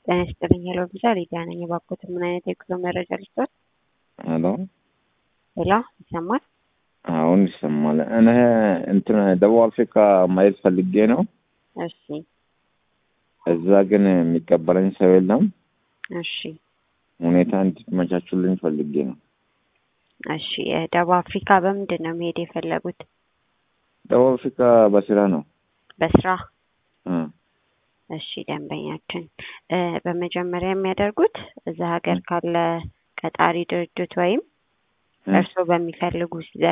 ጤና ይስጥልኝ ሄሎ ቪዛ ሊዲያ ነኝ። እባክዎትን ምን አይነት የጉዞ መረጃ ልስጥዎት? ሄሎ ሄሎ ይሰማል? አሁን ይሰማል። እኔ እንትን ደቡብ አፍሪካ ማየት ፈልጌ ነው። እሺ እዛ ግን የሚቀበለኝ ሰው የለም። እሺ ሁኔታ እንድትመቻቹልኝ ፈልጌ ነው። እሺ ደቡብ አፍሪካ በምንድን ነው መሄድ የፈለጉት? ደቡብ አፍሪካ በስራ ነው። በስራ እ እሺ ደንበኛችን እ በመጀመሪያ የሚያደርጉት እዛ ሀገር ካለ ቀጣሪ ድርጅት ወይም እ እርስዎ በሚፈልጉት